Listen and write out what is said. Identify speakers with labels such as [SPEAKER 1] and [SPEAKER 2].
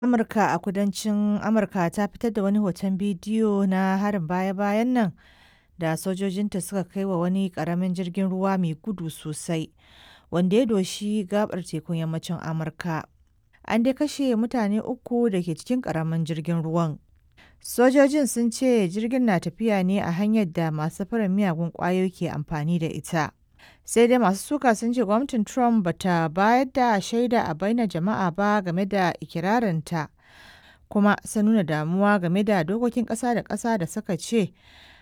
[SPEAKER 1] Amurka a kudancin Amurka ta fitar da wani hoton bidiyo na harin baya-bayan nan da sojojinta suka kai wa wani ƙaramin jirgin ruwa mai gudu sosai wanda ya doshi gabar tekun yammacin Amurka. An dai kashe mutane uku da ke cikin ƙaramin jirgin ruwan. Sojojin sun ce jirgin na tafiya ne a hanyar da masu safarar miyagun ƙwayoyi ke amfani da ita. Sai dai masu suka sun ce gwamnatin Trump ba ta bayar da shaida a bainar jama'a ba game da ikirarinta, kuma sun nuna damuwa game da dokokin ƙasa da ƙasa da suka ce